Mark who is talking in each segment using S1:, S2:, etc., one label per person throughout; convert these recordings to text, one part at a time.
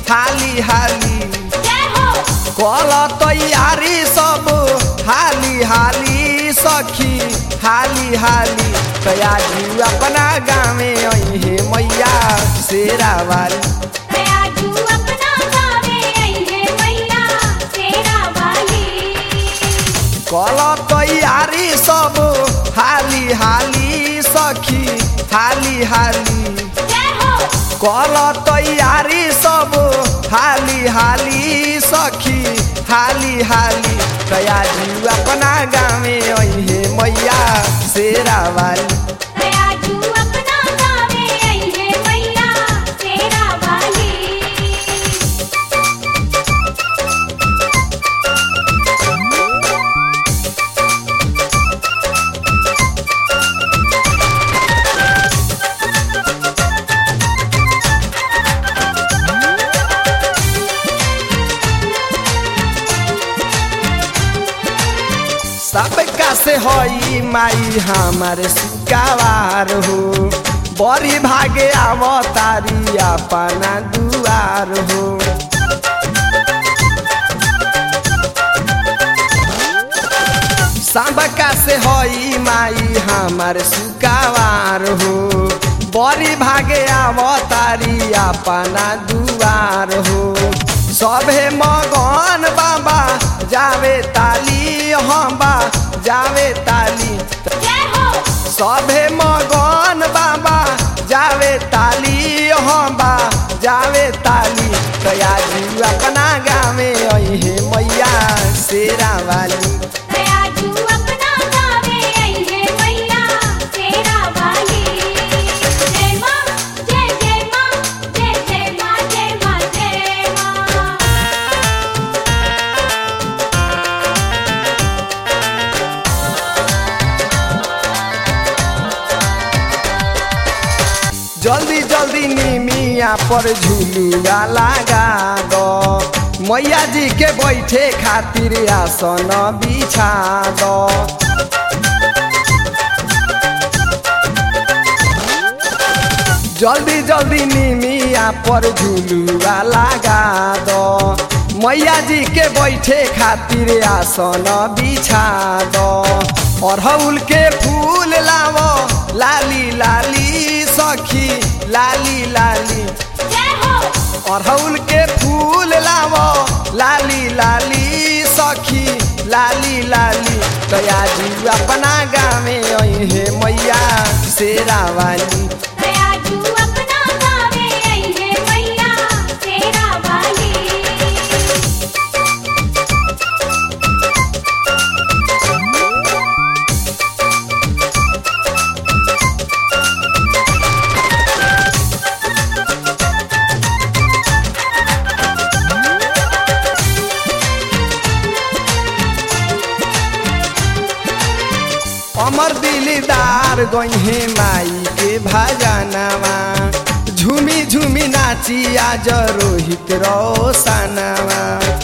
S1: हाली हाली
S2: जय हो
S1: कल तैयारी सब हाली हाली सखी हाली हाली तयाजू अपना गाँवे अहे मैया शेरा वाली
S2: दयाजू अपना गावे आई है मैया तेरा वाली
S1: कल तैयारी सब हाली हाली सखी हाली हाली
S2: जय हो
S1: कल तैयारी सब हाली हाली सखी हाली हाली तयाजू अपना गाँवे अहे मैया शेरा वाली
S2: दयाजू अपना गावे आई है मैया तेरा वाली
S1: सबका से हई माई हमारे सुकावार हो बड़ी भागे आवतारी अपना दुआर हो सबका से हई माई हमारे सुकावार हो बड़ी भागे आवतारी अपना दुआर हो सभे मगन बाबा जावे ताली हम बा जावे ताली
S2: जय हो
S1: सभे मगन बाबा जावे ताली हम बा जावे ताली तयाजू अपना गावे अहे मैया शेरा वाली
S2: दयाजू अपना गावे आई है मैया तेरा वाली जय मां जय जय मां जय जय मां जय मां जय मां
S1: जल्दी जल्दी निमिया पर झुलुआ लगा दो मैया जी के बैठे खातिर आसन बिछा दो जल्दी जल्दी निमिया पर झुलुआ लगा दो मैया जी के बैठे खातिर आसन बिछा दो अड़हुल के फूल लावो लाली लाली सखी लाली लाली
S2: जय हो
S1: अड़हुल के फूल लावो लाली लाली सखी लाली लाली तयाजू अपना गाँवे अहे मैया शेरा वाली
S2: दयाजू अपना गावे आई है मैया तेरा वाली
S1: अमर दिलदार गहे माई के भजनवा झूमी झूमी नाची आज रोहित रोशनवा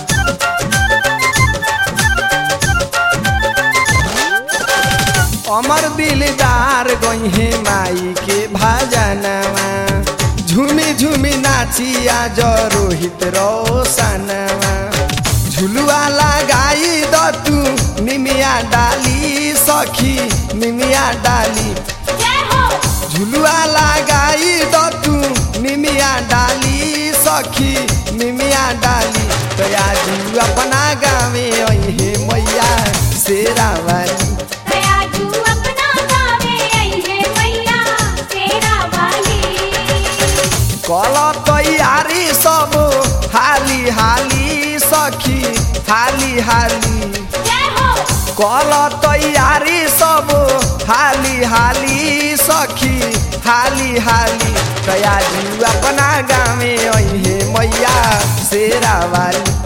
S1: अमर दिलदार गहे माई के भजनवा झूमी झूमी नाची आज रोहित रोशनवा झुलुआ लगाई द तू निमिया डाली सखी निमिया डाली
S2: जय हो
S1: झुलुआ लगाई द तू निमिया डाली सखी निमिया डाली तयाजू अपना गाँवे अहे मैया शेरा वाली
S2: दयाजू अपना गावे आई है मैया तेरा वाली
S1: कल तैयारी सब हाली हाली सखी हाली हाली
S2: जय हो
S1: कल तैयारी सब हाली हाली सखी हाली हाली तयाजू अपना गाँवे अहे मैया शेरा वाली